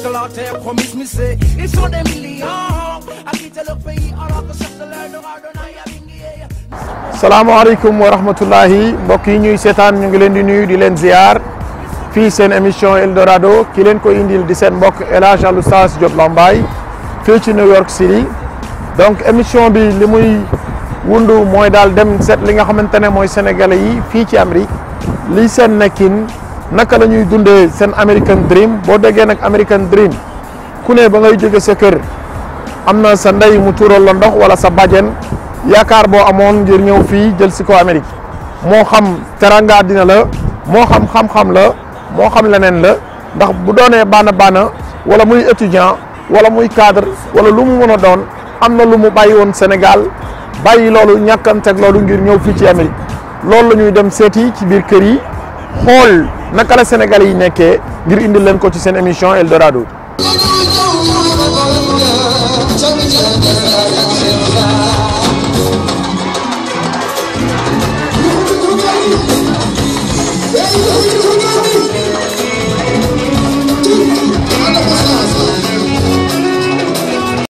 Angleterre, promise me c'est Ils sont des millions à quitter leur pays alors que c'est de l'Eldorado salaamaaleykum wa rahmatullahi mbokk yi ñuy seetaan ñu ngi leen di nuyu di leen ziar fii seen émission Eldorado ki leen ko indil di seen mbokk El Hadj Al Oustaz Diop Lambaye fii ci New York City donc émission bi li muy wundu mooy daal dem seet li nga xamante ne mooy sénégalais yi fii ci Amérique lii seen nekkin naka la ñuy dundee seen American Dream boo déggee nag American Dream ku ne ba ngay jóge sa kër am na sa ndey mu tuural la ndox wala sa bajen yaakaar boo amoon ngir ñëw fii jël si ko Amérique moo xam teranga dina la moo xam xam-xam la moo xam leneen la ndax bu doonee baana baana wala muy étudiant wala muy cadre wala lu mu mën a doon am na lu mu bàyyi woon Sénégal bàyyi loolu ñàkkanteeg loolu ngir ñëw fii ci Amérique loolu la ñuy dem seeti ci biir kër yi xool naka la Sénégalais yi nekkee ngir indil leen ko ci seen émission Eldorado.